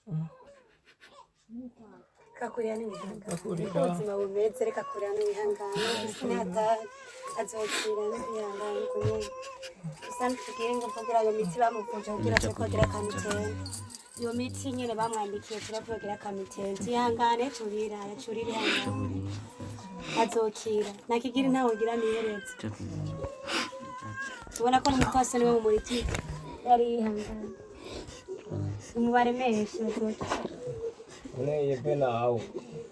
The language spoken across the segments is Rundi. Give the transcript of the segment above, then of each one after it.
kakurira n'ibihangano Kakurira. niko ubuzima bumeze reka kurira n'ibihangano isi ntihatahe azokira n'ibihangano kunyene gusa ntitugire ngo kugira iyo miti bamuvuje kugira aze kogira akamitende iyo miti nyene bamwandikiye turavugira akamitende ihangane turira yacurira ihangane azokira nakigira ntawe ugira nihereze tubona ko n'umupfasoni we mu muritike yari yihangane umubare menshi bazokira uneyeve nawe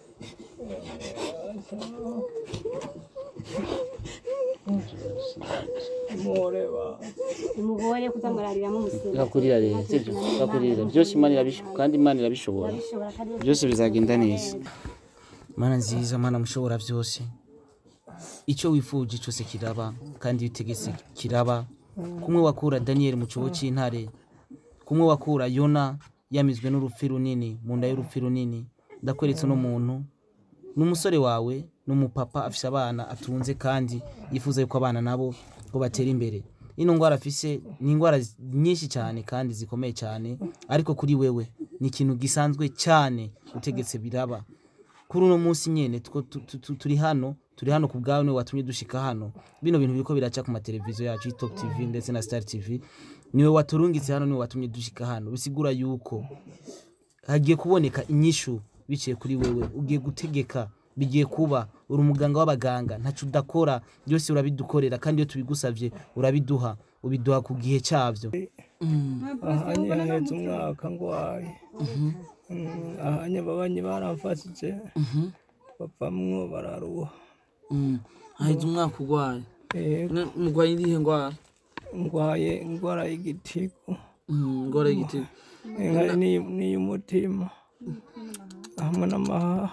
mureba umugore kuza murariramo umusinga urakurira rero sibyo urakurira byose imana irabishobora kandi imana irabishobora bishobora kandi byose bizagenda neza mana nziza mana mushobora byose icyo wifuje cyose kiraba kandi iyo utegetse kiraba kumwe wakura daniyeli mu cyobo cy'intare kumwe wakura yona yamizwe n'urupfu runini mu nda y'urupfu runini ndakweretse uno muntu ni umusore wawe ni umupapa afise abana atunze kandi yifuza yuko abana nabo ngo batera imbere ino ndwara afise ni indwara nyinshi cyane kandi zikomeye cyane ariko kuri wewe ni ikintu gisanzwe cyane utegetse biraba kuri uno munsi nyene two- tu- tu- tu- turi hano turi hano ku bwawe niwe watumye dushika hano bino bintu biriko biraca ku mateleviziyo yacu top tv ndetse na star tv niwe waturungitse hano niwe watumye dushika hano bisigura yuko hagiye kuboneka inyishu biciye kuri wewe ugiye gutegeka bigiye kuba uri umuganga w'abaganga ntaco udakora byose urabidukorera kandi iyo tubigusavye urabiduha ubiduha ku gihe cyavyo ahanye haheze umwaka ngwaye Mm, ahanye babanyi baramfashije bavamwo bararuha haheze umwaka urwaye Eh, Ne- murwaye irihe ndwara ngwaye ingwara y'igitigu Mm, ingwara y'igiti inka n'iy- n'iy'umutima hamwe n'amahaha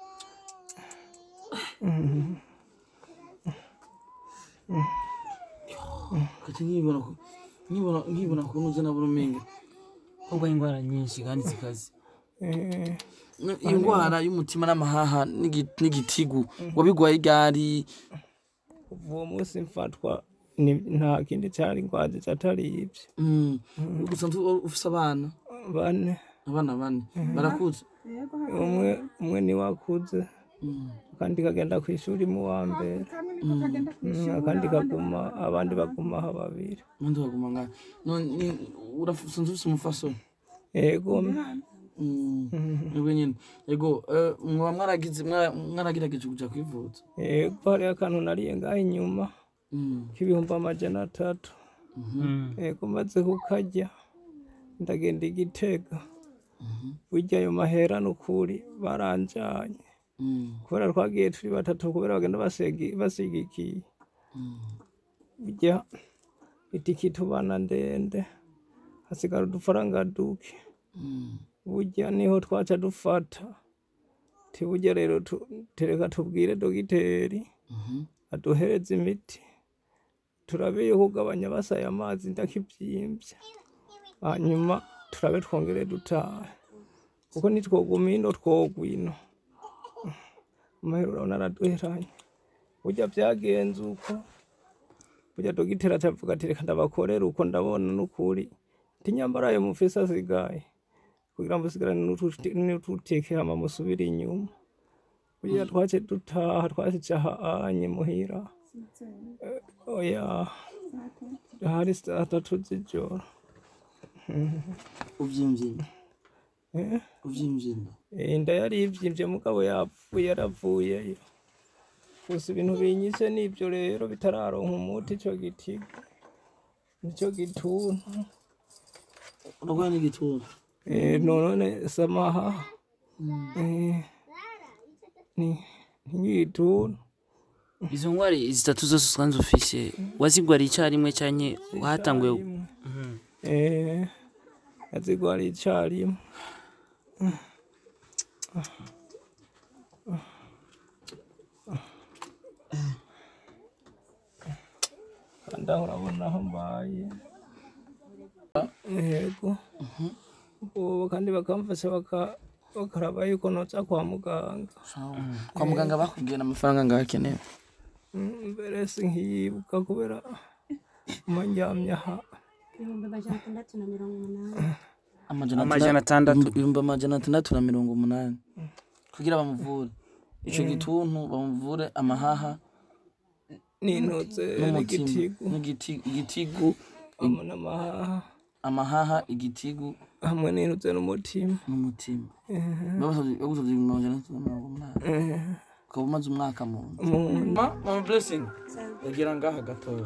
kati nkibona ku- nkibona nkibona kuntu uzi nabona umenga kuba indwara nyinshi kandi zikaze Eh, Ne- iyo ndwara y'umutima n'amahaha n'igi- n'igitigu wabigwaye ryari kuva uwo munsi mfatwa ni- nta kindi cari ngwaje atari ivyo Mm. gusa ntu- ufise abana bane abana bane barakuze umwe umwe niwe akuze Mm. akandi kagenda ku ishuri mu wa mbere Mm, akandi kaguma abandi baguma aho babiri abandi baguma ngaho none urafunze ufise umufasoni ego ego nyine ego eh, mwaba mwaragize mwara- mwaragerageje kuja kwivuza ego hariho akantu nariye ngaho inyuma Mm. k'ibihumbi amajana atatu ego maze kukarya ndagenda igitega burya ayo mahera n'ukuri baranjanye Mm. kubera twagiye turi batatu kubera bagenda basegi- basigikiye burya itiki tubana ndende hasigara udufaranga duke Mm. burya niho twaca dufata tiburya rero tu- tereka tubwire dogiteri Mhm. aduhereze imiti turabe yo kugabanya basaya amazi ndakivyimbye hanyuma turabe twongere dutahe kuko nitwoguma ino twogwa ino amahera urabona araduheranye burya vyagenze uko burya dogiteri atavuga ati reka ndabakorera uko ndabona n'ukuri tinyambara ayo mufise asigaye kugira ngo usigarane n'utu- n'ututeke hama musubire inyuma burya twace dutaha twasica anye muhira Eh, oya hari saa tatu z'ijoro uvyimvye inda Eh, uvyimvye inda eh, inda yari ivyimvye mugabo yapfuye yaravuyeyo gusa ibintu binyise n'ivyo rero bitararonka umuti ico gitigo nico gituntu uragwaye n'igituntu Eh, none samaha Eh, ni n'igituntu izo ndwara zitatu zose usanzwe ufise wazigwariye icyarimwe cyane wahatanguye Eh, yazigwara icarimwe kandi aho urabona aho mbaye yego ubu kandi bakamfasha baka- bakaraba yuko noza kwa muganga kwa muganga bakubwiye n'amafaranga ngaho akenewe Mm, mbere sinkiyibuka kubera umandyamye aha ibihumbi amajana atandatu na mirongo umunani amajana Amajana atandatu- atandatu. ibihumbi amajana atandatu na mirongo umunani kugira bamuvure ico gituntu bamuvure amahaha n'intuze n'umutima n'igitigu n'igiti- igitigu hamwe n'amahaha amahaha igitigu hamwe n'intuze n'umutima n'umutima bagusavye bagusavye ibihumbi amajana atandatu na mirongo umunani ukaba umaze umwaka mu nzu umuntu mama blessing yagira ngaha gatoya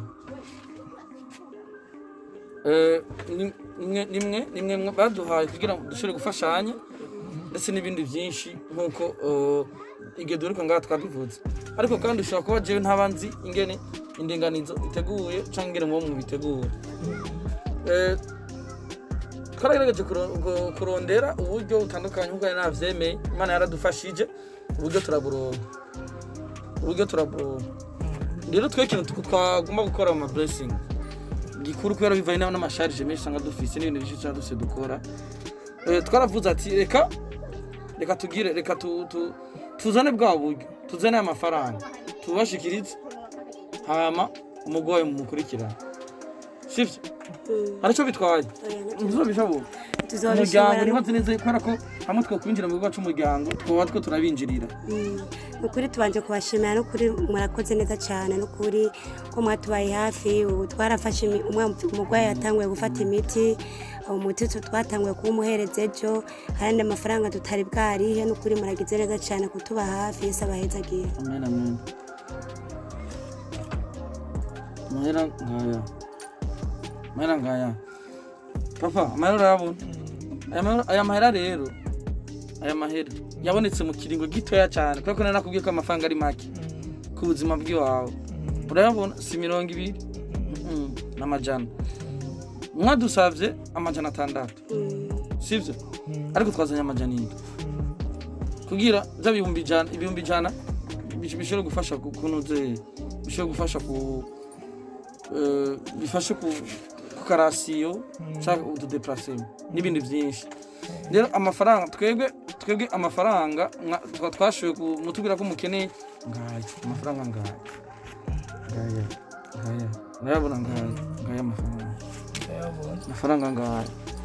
Eh, ni- nimwe nimwe nimwe mwe baduhaye kugira ngo dushobore gufashanya ndetse n'ibindi byinshi nk'uko eh, igihe duheruka ngaha twabivuze ariko kandi ushobora kuba jewe ntaba nzi ingene indinganizo iteguye cyangwa ingene mubo mubitegura Eh, twaragerageje kuro- ku- kurondera uburyo butandukanye nk'uko nari navyemeye imana yaradufashije uburyo turaburonka uburyo turaburonka rero twe ikintu tu- twagomba gukora mu mablessing gikuru kubera bivanye n'aho n'amasharije menshi usanga dufise n'ibintu byinshi usanga dufise dukora Eh, twaravuze ati reka reka tugire reka tu- tu- tuzane bwa buryo tuzane amafaranga tubashikirize hama umugwayi mumukurikirane sivyo aricyo bitwaye ntuzobishoboka umuryango tuzobishobora niho nzi neza kubera ko hamwe twokwinjira mu bigo c'umuryango twoba two turabinjirira ukuri tubanje kubashimira n'ukuri murakoze neza cyane n'ukuri ko mwatubaye hafi ubu twarafashe imi- umwe umurwayi yatanguye gufata imiti umuti tu- twatanguye kuwumuhereza ejo ayandi amafaranga tutari bwarihe n'ukuri muragize neza cyane kutuba hafi yesu abahezagiye amen amen mahera ngaya mahera ngaya papa amahera urayabona aya mahera- aya mahera rero aya mahera yabonetse mu kiringo gitoya cyane kubera ko nari nakubwiye ko amafaranga ari make ku buzima bw'iwawe urayabona si mirongo ibiri Mm, n'amajana mwadusavye amajana atandatu sivyo ariko twazanye amajana indwi kugira bya bihumbi ijana ibihumbi ijana bish- bishobora gufasha ku kunoze bishobora gufasha ku eh, bifashe ku ku karasiyo cyangwa utudeplacement n'ibindi byinshi rero amafaranga twebwe twebwe amafaranga mwa- twa- twashoboye kumutubwira ko mukeneye ngaya amafaranga ngaya ngaya ngaya ngayabona ngaya ngaya amafaranga amafaranga ngaya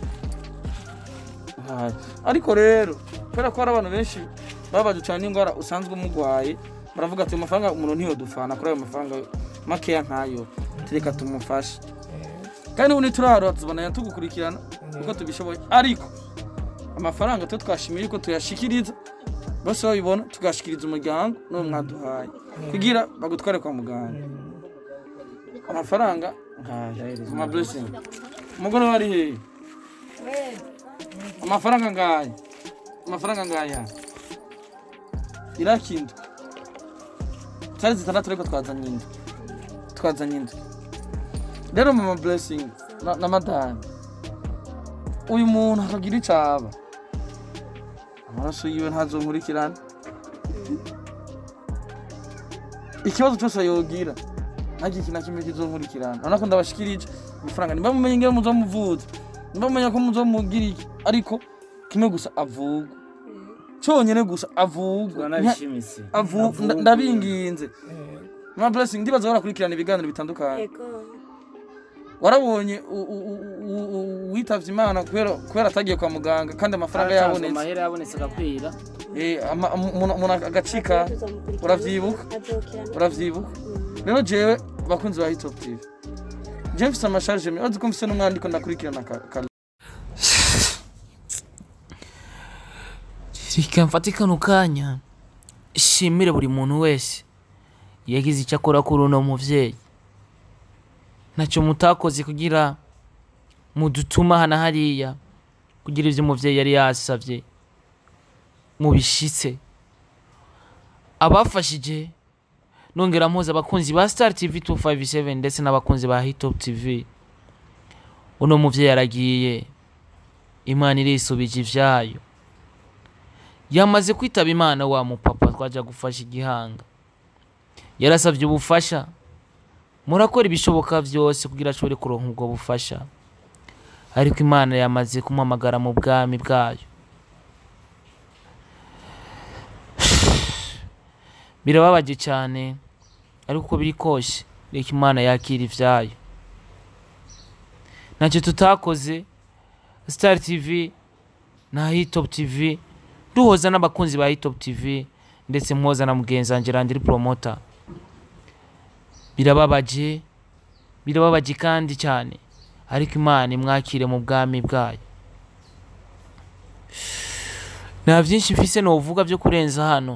ngaya ariko rero kubera ko hari abantu benshi babaje cyane n'indwara usanzwe umurwaye baravuga ati amafaranga umuntu ntiyodufana kuri ayo mafaranga makeya nkayo tureka tumufashe kandi ubu ntiturahara tuzobana tugukurikirana uko tubishoboye ariko amafaranga twe twashimiye yuko tuyashikiriza bose babibona tugashikiriza umuryango n'uwo mwaduhaye kugira bagutware kwa muganga amafaranga ngaya ama blessing umugore wari hehe amafaranga ngaya amafaranga ngaya irakinda zari zitandatu ariko twazanye inda twazanye inda rero mama blessing na, na madame uyu muntu akagira icaba amaraso yiwe ntazonkurikirana ikibazo cyose yogira ntagira ikintu na kimwe kizonkurikirana urabona ko ndabashikirije amafaranga nimba mumenye ingene muzomuvuza nimba mumenya ko muzomugira iki ariko kimwe gusa avugwa cyonyine gusa avugwa turanabishimitse avu nda- ndabinginze mama blessing ndibaza barakurikirana ibiganiro bitandukanye yego warabonye u- u- u- u- u- witavye imana kubera kubera atagiye kwa muganga kandi amafaranga Haratanzwe yabonetse amahera yabonetse agakwira Eh, ama- umuntu umuntu agacika tuzomukurikirana uravyibuka? azokira uravyibuka rero jewe bakunzi ba hitop tv jewe mfise amasharge menshi ko mfise n'umwandiko ndakurikirana ka- ka- reka mfate kano kanya shimire buri muntu wese yagize icyo akora kuri uno muvyeyi ntacyo mutakoze kugira mudutuma hana hariya kugira ivyo umuvyeyi yari yasavye mubishitse abafashije nongera mpuza abakunzi ba star tv 257 ndetse n'abakunzi ba hitop tv uno muvyeyi aragiye imana irisubije ivyayo yamaze kwitaba imana wa mupapa twaja gufasha igihanga yarasabye ubufasha murakora ibishoboka byose kugira ashobore kuronka ubwo bufasha ariko imana yamaze kumuhamagara mu bwami bwayo birababaje cyane ariko uko biri kose reka imana yakira ivyayo ntacyo tutakoze star tv na hitop tv duhoza n'abakunzi ba hitop tv ndetse mwoza na mugenzi wanjye randiri promota birababaje birababaje kandi cyane ariko imana imwakire mu bwami bwayo nta byinshi mfise novuga byo kurenza hano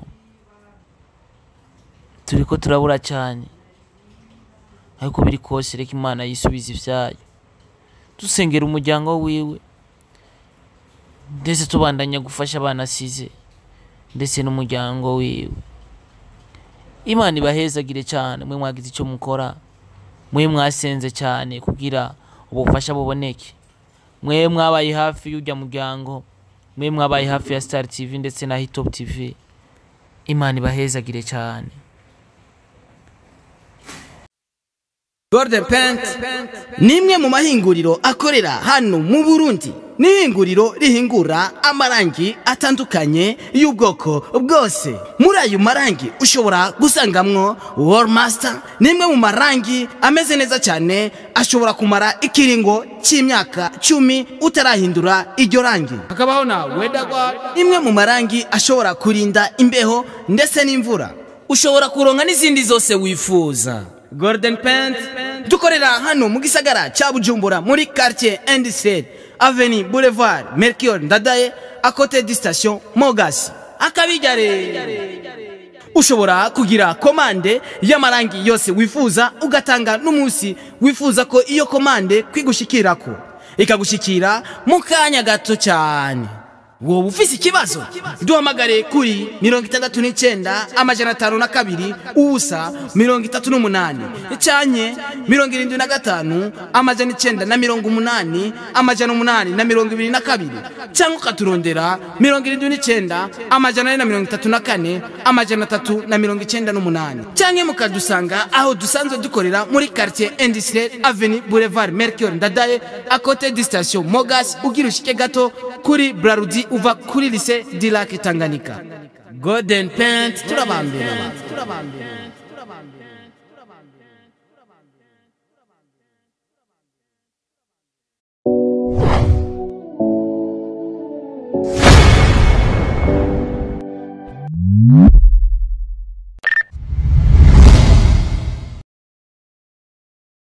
turi ko turabura cyane ariko biri kose reka imana yisubiza ibyayo dusengera umuryango wiwe ndetse tubandanya gufasha abana asize ndetse n'umuryango wiwe imana ibahezagire cyane mwe mwagize icyo mukora mwe mwasenze cyane kugira ubufasha buboneke mwe mwabaye hafi y'ujya muryango mwe mwabaye hafi ya star tv ndetse na hitop tv imana ibahezagire cyane Golden Paint ni imwe mu mahinguriro akorera hano mu Burundi. Ni ihinguriro rihingura amarangi atandukanye y'ubwoko bwose. Muri ayo marangi ushobora gusangamwo Wall Master ni imwe mu marangi ameze neza cyane ashobora kumara ikiringo cy'imyaka cumi utarahindura iryo rangi. hakabaho na wedagward Imwe mu marangi ashobora kurinda imbeho ndetse n'imvura. ushobora kuronka n'izindi zose wifuza Golden Paint dukorera hano mu gisagara cya Bujumbura muri quartier Industriel Avenue Boulevard Melchior Ndadaye à côté du station Mogas akabijyare ushobora kugira komande y'amarangi yose wifuza ugatanga n'umunsi wifuza ko iyo komande kwigushikirako ikagushikira mu kanya gato cyane wowe ufise ikibazo duhamagare kuri mirongo itandatu n'icyenda amajana atanu na kabiri ubusa mirongo itatu n'umunani cyanye mirongo irindwi na gatanu amajana icyenda na mirongo umunani amajana umunani na mirongo ibiri na kabiri cyangwa ukaturondera mirongo irindwi n'icyenda amajana ane na mirongo itatu na kane amajana atatu na mirongo icyenda n'umunani cyangwa mukadusanga aho dusanzwe dukorera muri quartier industriel avenue boulevard mercure ndadaye à côté du station mogas ugira ushike gato kuri brarudi uva kuri lycée du lac tanganyika golden paint turabambera